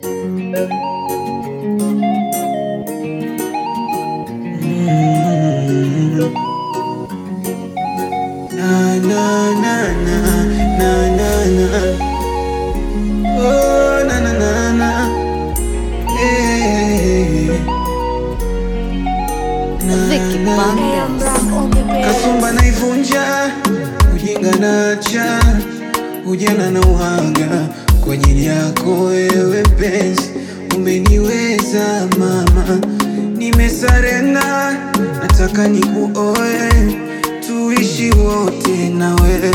Na, na, na, na, na, na, na. Oh, na, na, na, na. Eh. Na, Vicky na, Bandes. Kasumba naivunja, ujinga nacha, ujana na uhaga kwa ajili yako wewe penzi, umeniweza mama, nimesarenda, nataka nikuoe, tuishi wote na wewe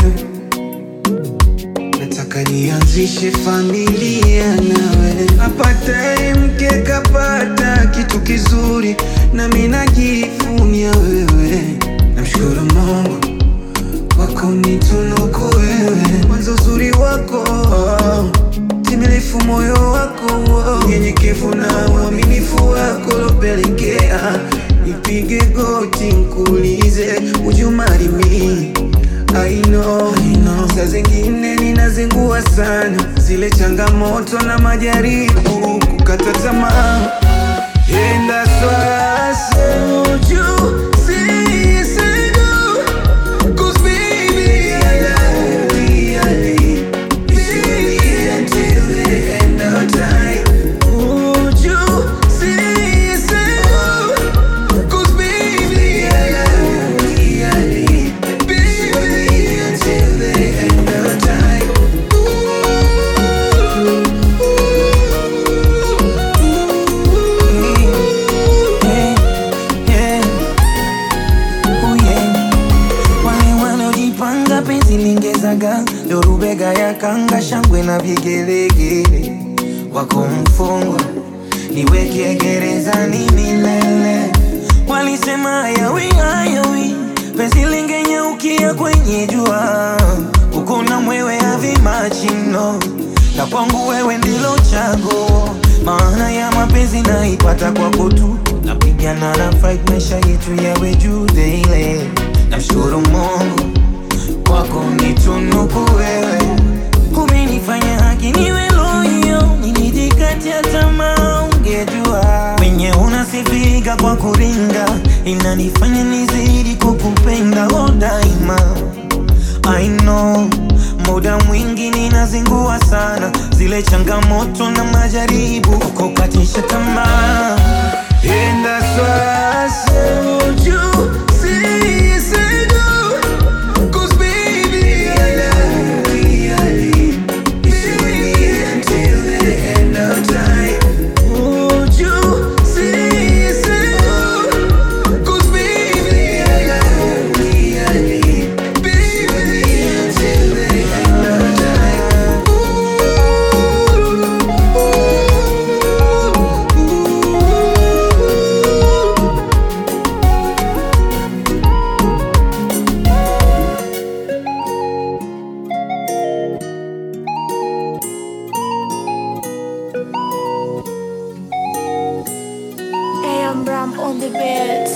Nataka nianzishe familia nawe, apataye mke kapata kitu kizuri, nami najivunia wewe. Namshukuru Mungu kwa kunitunuku wewe, mwanzo uzuri wako, timilifu moyo wako, unyenyekevu na uaminifu wako lopelekea nipige goti nkuulize would you marry me? I know, I know. Saa zingine ninazingua sana zile changamoto na majaribu kukata tamaa And that's why I told you, see, say no. 'Cause baby, I love you, I live. Baby, until the end of time. Would you see, say no? 'Cause baby, I love you, I live. Baby, until the end of time. Wale wanaojipanga penzi lingezaga ndo rubega ya kanga shangwe na vigelegele wako mfungwa niweke gerezani milele walisema hayawi hayawi penzi lingenyaukia kwenye jua uko na mwewe havimachino na kwangu wewe ndilo chaguo maana ya mapenzi naipata kwako tu napigana na fight maisha yetu yawe juu daily namshukuru mungu kwako nitunuku wewe umenifanya haki niwe loyo nilijikatia tamaa ungejua wenye unasifika kwa kuringa inanifanya nizidi kukupenda oh daima I know muda mwingi ninazingua sana zile changamoto na majaribu kukatisha tamaa And that's why I told you, see, say no. 'Cause baby, I love you, I live. Baby, until the end of time. Would you see, say no? 'Cause baby, I love you, I live. Baby, until the end of time. AM Ram on the bed.